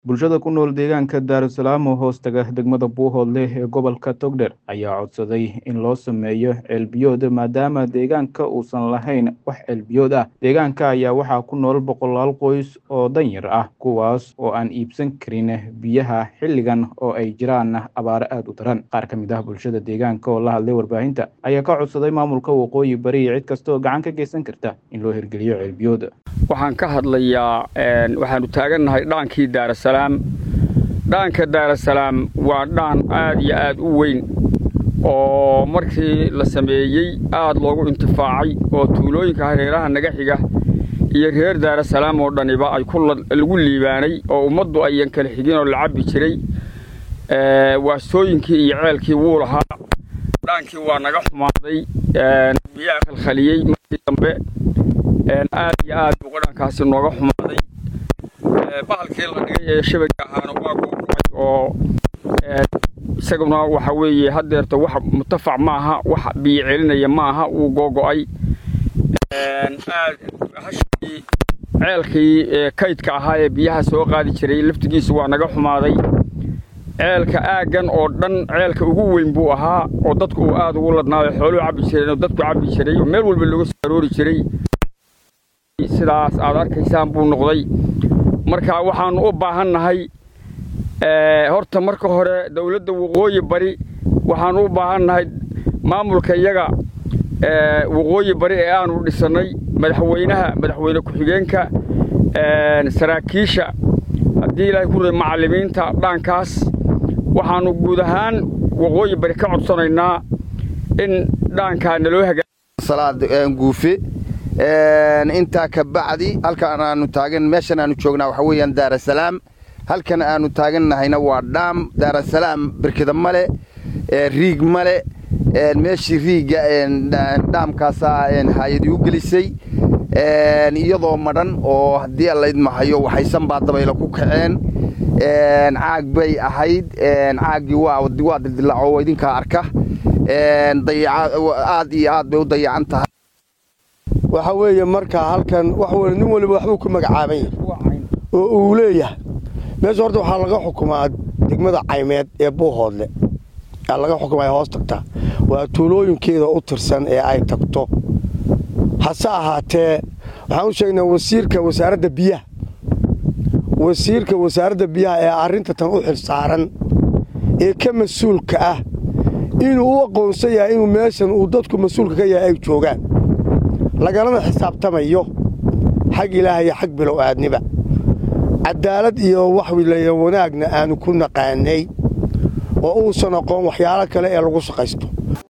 bulshada ku nool deegaanka daarusalaam oo hoos taga degmada buuhoodle ee gobolka togdher ayaa codsaday in loo sameeyo ceelbiyood maadaama deegaanka uusan lahayn wax ceelbiyood ah deegaanka ayaa waxaa ku nool boqolaal qoys oo danyar ah kuwaas oo aan iibsan karin biyaha xilligan oo ay jiraan abaaro aada u daran qaar ka mid ah bulshada deegaanka oo la hadlay warbaahinta ayaa ka codsaday maamulka waqooyi bari iyo cid kasta oo gacan ka geysan karta in loo hirgeliyo ceelbiyood waxaan ka hadlayaa waxaanu taagannahay dhaankii daarasalaam dhaanka daarasalaam waa dhaan aad iyo aad u weyn oo markii la sameeyey aad loogu intifaacay oo tuulooyinka hareeraha naga xiga iyo reer daarasalaam oo dhaniba ay lagu liibaanay oo ummaddu ayan kala xigin oo la cabbi jiray waastooyinkii iyo ceelkii wuu lahaa dhaankii waa naga xumaaday biyaha khalkhaliyey markii dambe aad iyo aad buu qadhankaasi nooga xumaaday bahalkii la dhigay ee shabaga ahaana waa googo'ay oo isaguna waxa weeye haddeerta wax mutafac maaha wax biyo celinaya maaha wuu googo'ay aad hashii ceelkii kaydka ahaa ee biyaha soo qaadi jiray laftigiisu waa naga xumaaday ceelka aaggan oo dhan ceelka ugu weyn buu ahaa oo dadku uu aad ugu ladnaayo xooluhu cabbi jireen oo dadku cabbi jiray oo meel walba looga soo aroori jiray sidaas aad arkaysaan buu noqday marka waxaannu u baahannahay horta marka hore dawladda waqooyi bari waxaannu u baahannahay maamulka iyaga waqooyi bari ee aanu dhisannay madaxweynaha madaxweyne ku-xigeenka saraakiisha haddii ilaahay ku ray macallimiinta dhaankaas waxaannu guud ahaan waqooyi bari ka codsanaynaa in dhaankaa naloo hagaaguufe intaa ka bacdi halkaan aanu taagan meeshan aanu joognaa waxa weeyaan daarasalaam halkan aanu taagannahayna waa dhaam daarasalaam birkida male riig male meeshii riigga dhaamkaasaa haayadii u gelisay iyadoo madhan oo haddii allaydmahayo waxaysan baa dabaylo ku kaceen caag bay ahayd caaggii waa dildilaaco idinkaa arka aad iyo aad bay u dayacan tahay waxaa weeye markaa halkan wax weli nin waliba waxbuu ku magacaaban yahay oo uu leeyahay meesha horta waxaa laga xukumaa degmada caymeed ee buuhoodle aa laga xukumaya hoos tagtaa waa tuulooyinkeeda u tirsan ee ay tagto hase ahaatee waxaan u sheegnaa wasiirka wasaaradda biyaha wasiirka wasaaradda biyaha ee arrinta tan u xilsaaran ee ka mas-uulka ah inuu u aqoonsan yahay inuu meeshan uu dadku mas-uulka ka yahay ay joogaan lagalana xisaabtamayo xag ilaah iyo xag bilow aadniba cadaalad iyo waxwilaya wanaagna aanu ku naqaanay oo uusan aqoon waxyaalo kale ee lagu shaqaysto